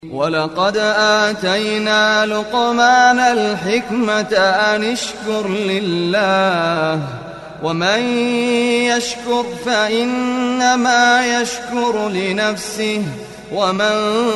ولقد آتينا لقمان الحكمة أن اشكر لله ومن يشكر فإنما يشكر لنفسه ومن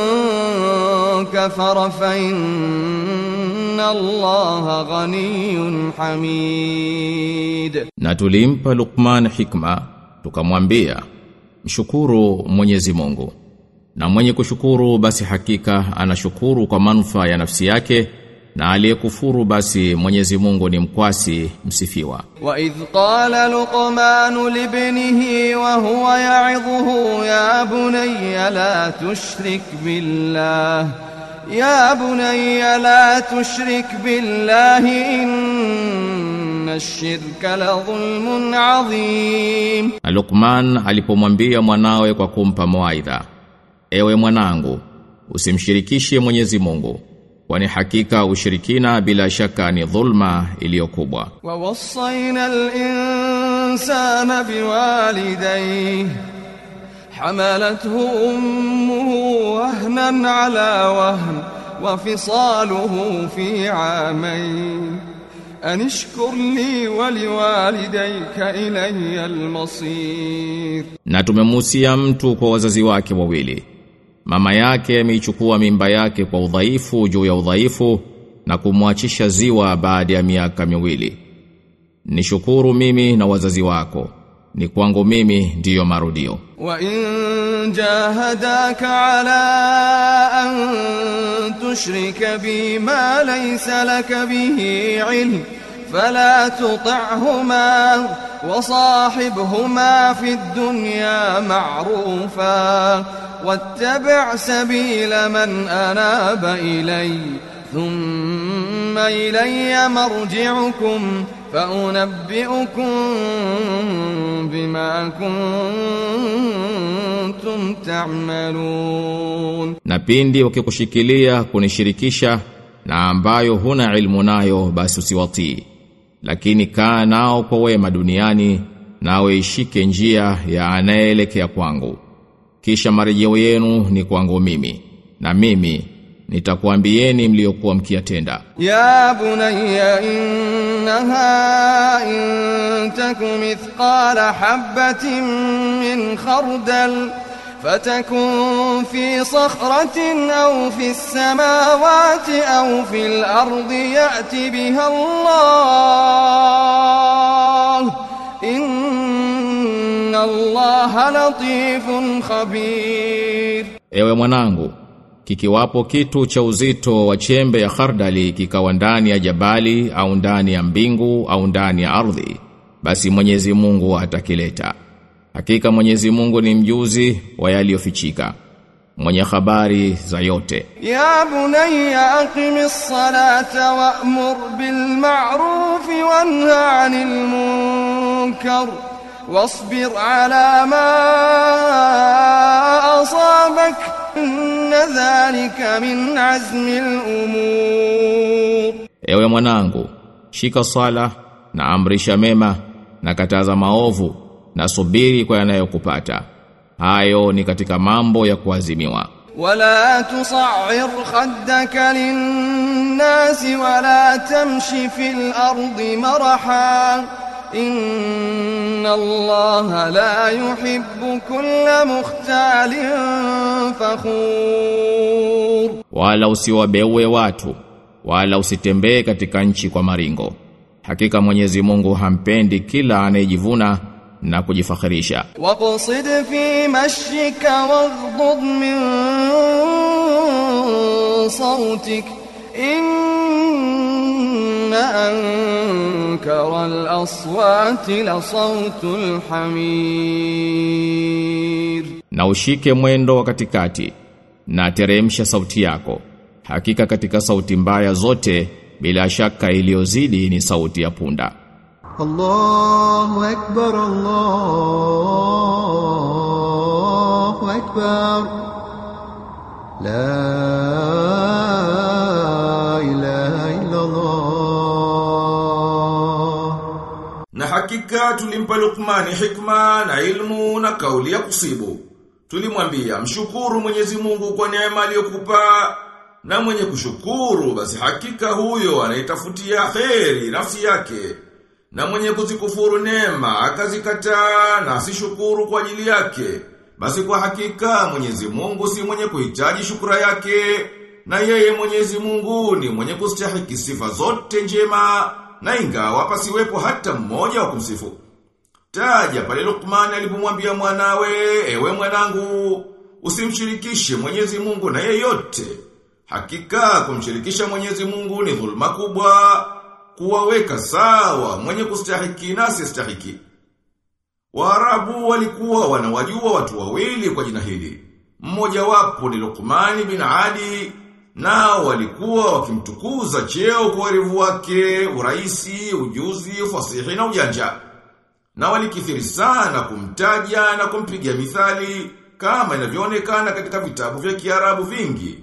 كفر فإن الله غني حميد Na tulimpa Luqman hikma, tukamwambia, mshukuru Mwenyezi Mungu. Na mwenye kushukuru basi hakika anashukuru kwa manufaa ya nafsi yake, na aliyekufuru basi Mwenyezi Mungu ni mkwasi msifiwa. وإذ قال لقمان لابنه وهو يعظه يا بني لا تشرك بالله يا بني لا تشرك بالله إن الشرك لظلم عظيم Na Luqman alipomwambia mwanawe kwa kumpa mawaidha, ewe mwanangu, usimshirikishe Mwenyezi Mungu, kwani hakika ushirikina bila shaka ni dhulma iliyokubwa. ووصينا الإنسان بوالديه حملته أمه وهنا على وهن وفصاله في عامين أن اشكر لي ولوالديك إلي المصير Na tumemuhusia mtu kwa wazazi wake wawili. Mama yake ameichukua mimba yake kwa udhaifu juu ya udhaifu na kumwachisha ziwa baada ya miaka miwili. Nishukuru mimi na wazazi wako. Ni kwangu mimi ndiyo marudio. وإن جاهداك على أن تشرك بي ما ليس لك به علم فلا تطعهما وصاحبهما في الدنيا معروفا واتبع سبيل من أناب إلي ثم إلي مرجعكم فأنبئكم بما كنتم تعملون Na pindi wakikushikilia kunishirikisha na ambayo huna ilmu nayo basi usiwatii. Lakini kaa nao kwa wema duniani nawe ishike njia ya anayeelekea kwangu. Kisha marejeo yenu ni kwangu mimi na mimi nitakuambieni mliokuwa mkiyatenda. يا بني إنها إن تك مثقال حبة من خردل فتكن في صخرة أو في السماوات أو في الأرض يأت بها الله إن الله لطيف خبير Ewe mwanangu, kikiwapo kitu cha uzito wa chembe ya khardali kikawa ndani ya jabali au ndani ya mbingu au ndani ya ardhi, basi Mwenyezi Mungu atakileta. Hakika Mwenyezi Mungu ni mjuzi wa yaliyofichika, mwenye habari za yote. يا بني أقم الصلاة وأمر بالمعروف وانه عن المنكر واصبر على ما أصابك إن ذلك من عزم الأمور Ewe mwanangu, shika sala na amrisha mema na kataza maovu na subiri kwa yanayokupata. Hayo ni katika mambo ya kuazimiwa. ولا تصعر خدك للناس ولا تمش في الأرض مرحا إن الله لا يحب كل مختال فخور wala usiwabeue watu wala usitembee katika nchi kwa maringo hakika Mwenyezi Mungu hampendi kila anayejivuna na kujifakhirisha واقصد في مشيك واغضض من صوتك إن أنكر الأصوات لصوت الحمير na ushike mwendo wa katikati na teremsha sauti yako hakika katika sauti mbaya zote bila shaka iliyozidi ni sauti ya punda الله أكبر الله أكبر لا إله إلا الله Na hakika tulimpa Luqmani hikma na ilmu na kauli ya kusibu. Tulimwambia mshukuru Mwenyezi Mungu kwa neema aliyokupa na mwenye kushukuru basi hakika huyo anaitafutia kheri nafsi yake. Na mwenye kuzikufuru neema akazikataa na asishukuru kwa ajili yake. Basi kwa hakika Mwenyezi Mungu si mwenye kuhitaji shukura yake na yeye Mwenyezi Mungu ni mwenye kustahiki sifa zote njema na ingawa pasiwepo hata mmoja wa kumsifu. Taja pale Luqman alipomwambia mwanawe, ewe mwanangu, usimshirikishe Mwenyezi Mungu na yeyote. Hakika kumshirikisha Mwenyezi Mungu ni dhulma kubwa, kuwaweka sawa mwenye kustahiki na asiyestahiki. Waarabu walikuwa wanawajua watu wawili kwa jina hili. Mmoja wapo ni Luqman bin Adi, nao walikuwa wakimtukuza cheo kwa werevu wake, uraisi, ujuzi, fasihi na ujanja. Na walikithiri sana kumtaja na kumpigia mithali kama inavyoonekana katika vitabu vya Kiarabu vingi.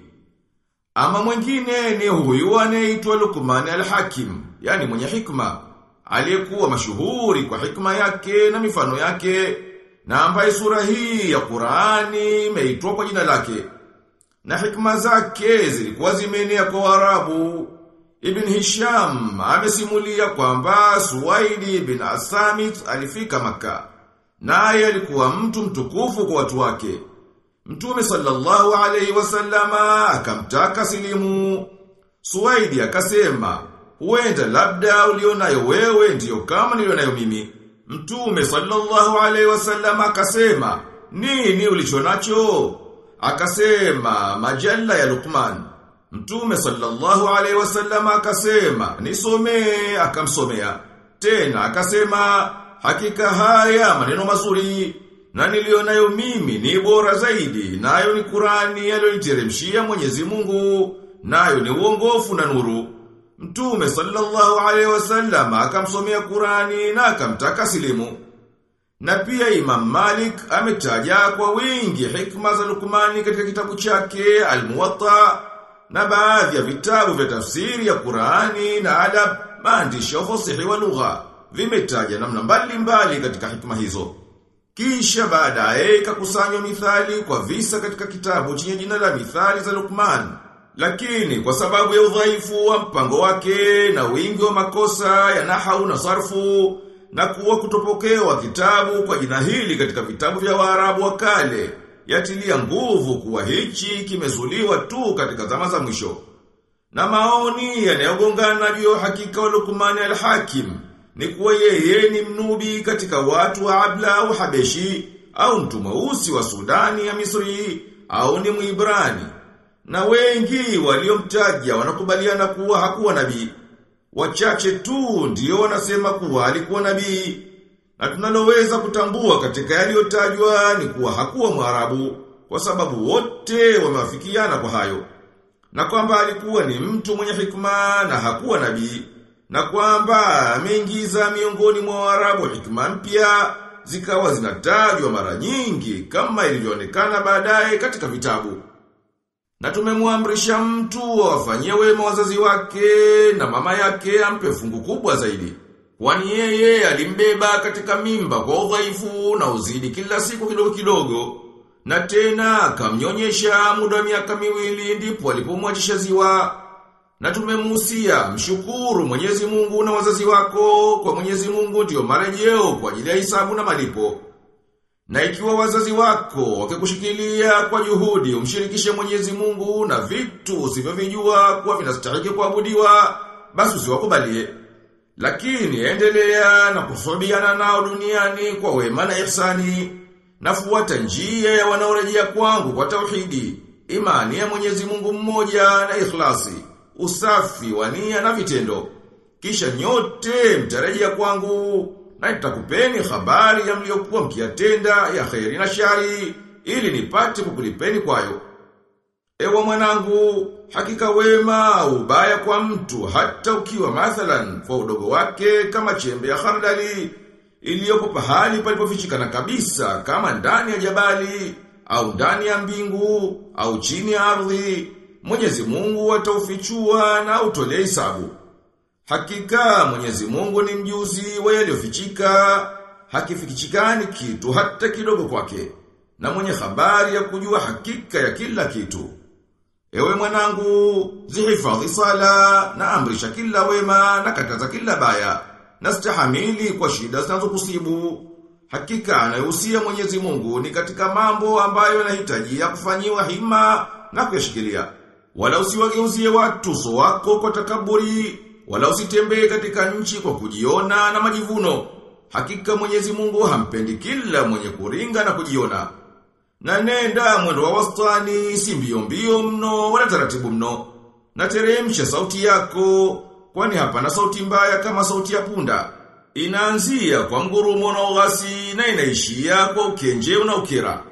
Ama mwingine ni huyu anayeitwa Luqman al-Hakim, yani mwenye hikma, aliyekuwa mashuhuri kwa hikma yake na mifano yake, na ambaye sura hii ya Qur'ani imeitwa kwa jina lake. Na hikma zake zilikuwa zimeenea kwa Waarabu. Ibn Hisham amesimulia kwamba Suwaidi bin Asamit alifika maka Naye alikuwa mtu mtukufu kwa watu wake. Mtume sallallahu alaihi wasallama akamtaka silimu. Suwaidi akasema, huenda labda ulionayo wewe ndiyo kama nilionayo mimi. Mtume sallallahu alaihi wasallama akasema, nini ulichonacho? Akasema, majalla ya Luqman. Mtume sallallahu alaihi wasallama akasema, nisomee, akamsomea. Tena akasema, hakika haya maneno mazuri na nilionayo mimi ni bora zaidi, nayo ni Qurani aliyoniteremshia Mwenyezi Mungu, nayo ni uongofu na nuru. Mtume sallallahu alaihi wasallam akamsomea Qurani na akamtaka silimu. Na pia Imam Malik ametaja kwa wingi hikma za Luqmani katika kitabu chake Al-Muwatta na baadhi ya vitabu vya tafsiri ya Qurani na adab maandishi ya fasihi wa lugha vimetaja namna mbalimbali katika hikma hizo. Kisha baadaye ikakusanywa mithali kwa visa katika kitabu chenye jina la mithali za Luqman. Lakini kwa sababu ya udhaifu wa mpango wake na wingi wa makosa ya nahau na sarfu na kuwa kutopokewa kitabu kwa jina hili katika vitabu vya Waarabu wa kale, yatilia nguvu kuwa hichi kimezuliwa tu katika zama za mwisho. Na maoni yanayogongana juu ya hakika wa Luqman al-Hakim ni kuwa yeye ni mnubi katika watu wa Abla au Habeshi au mtu mweusi wa Sudani ya Misri au ni Mwibrani. Na wengi waliomtaja wanakubaliana kuwa hakuwa nabii. Wachache tu ndio wanasema kuwa alikuwa nabii. Na tunaloweza kutambua katika yaliyotajwa ni kuwa hakuwa Mwarabu kwa sababu wote wamewafikiana kwa hayo. Na kwamba alikuwa ni mtu mwenye hikma na hakuwa nabii na kwamba ameingiza miongoni mwa Waarabu hikma mpya zikawa zinatajwa mara nyingi kama ilivyoonekana baadaye katika vitabu. Na tumemwamrisha mtu awafanyie wema wazazi wake na mama yake ampe fungu kubwa zaidi. Kwani yeye alimbeba katika mimba kwa udhaifu na uzidi kila siku kidogo kidogo. Na tena akamnyonyesha muda wa miaka miwili ndipo alipomwachisha ziwa. Na tumemuhusia mshukuru Mwenyezi Mungu na wazazi wako kwa Mwenyezi Mungu ndio marejeo kwa ajili ya hisabu na malipo. Na ikiwa wazazi wako wakikushikilia kwa juhudi umshirikishe Mwenyezi Mungu na vitu usivyovijua kuwa vinastahili kuabudiwa, basi usiwakubalie. Lakini endelea na kusubiana nao duniani kwa wema na ihsani. Nafuata njia ya wanaorejea kwangu kwa tauhidi, imani ya Mwenyezi Mungu mmoja na ikhlasi usafi wa nia na vitendo. Kisha nyote mtarejea kwangu na nitakupeni habari ya mliokuwa mkiyatenda ya kheri na shari ili nipate kukulipeni kwayo. Ewa mwanangu, hakika wema ubaya kwa mtu hata ukiwa mathalan kwa udogo wake kama chembe ya khardali iliyopo pahali palipofichikana kabisa kama ndani ya jabali au ndani ya mbingu au chini ya ardhi Mwenyezi Mungu ataufichua na utolee hisabu. Hakika Mwenyezi Mungu ni mjuzi wa yaliyofichika, hakifikichikani kitu hata kidogo kwake. na mwenye habari ya kujua hakika ya kila kitu. Ewe mwanangu, zihifadhi sala na amrisha kila wema na kataza kila baya na stahamili kwa shida zinazokusibu. Hakika anayehusia Mwenyezi Mungu ni katika mambo ambayo yanahitajia kufanyiwa hima na kuyashikilia. Wala usiwageuzie watu uso wako kwa takaburi, wala usitembee katika nchi kwa kujiona na majivuno. Hakika Mwenyezi Mungu hampendi kila mwenye kuringa na kujiona. Na nenda mwendo wa wastani, si mbio mbio mno, wala taratibu mno. Na teremsha sauti yako, kwani hapana sauti mbaya kama sauti ya punda. Inaanzia kwa ngurumo na ughasi na inaishia kwa ukenje na ukira.